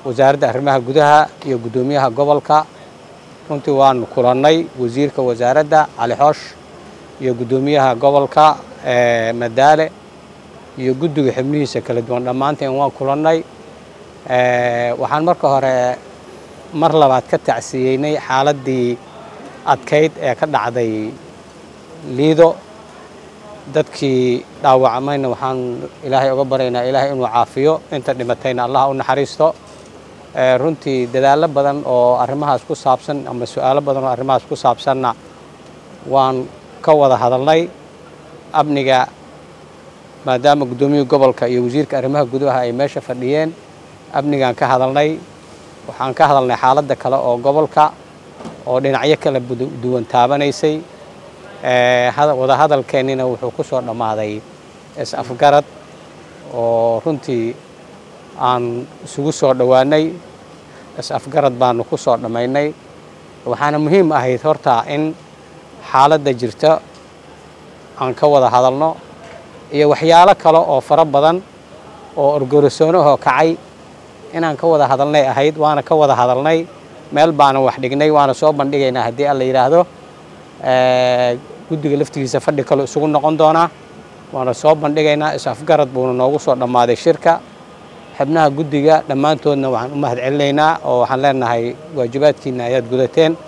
wasaaradda arrimaha gudaha iyo guddoomiyaha gobolka runtii waanu kulannay wasiirka wasaaradda cali xoosh iyo guddoomiyaha gobolka madaale iyo guddiga xubnihiisa kala duwan dhammaanteen waan kulannay waxaan marka hore mar labaad ka tacsiyeynay xaaladdii adkayd ee ka dhacday liido dadkii dhaawacmayna waxaan ilaahay uga baryaynaa ilaahay inuu caafiyo inta dhimatayna allah u naxariisto runtii dadaallo badan oo arrimahaas ku saabsan ama su-aalo badan oo arrimahaas ku saabsanna waan ka wada hadalnay amniga maadaama guddoomiyihii gobolka iyo wasiirka arrimaha gudaha ay meesha fadhiyeen amnigaan ka hadalnay waxaan ka hadalnay xaaladda kale oo gobolka oo dhinacyo kala duwan taabanaysay wada hadalkeennina wuxuu ku soo dhammaaday is-afgarad oo runtii aan isugu soo dhowaanay is-afgarad baanu ku soo dhammaynay waxaana muhiim ahayd horta in xaaladda jirta aan ka wada hadalno iyo waxyaalo kale oo fara badan oo orgorosoonahoo kacay inaan ka wada hadalnay ahayd waana ka wada hadalnay meel baana wax dhignay waana soo bandhigaynaa haddii alla yidhaahdo guddiga laftigiisa fadhi kale isugu noqon doonaa waana soo bandhigaynaa is-afgarad buuna noogu soo dhammaaday shirka xubnaha guddiga dhammaantoodna waxaan u mahad celinaynaa oo waxaan leenahay waajibaadkiina ayaad gudateen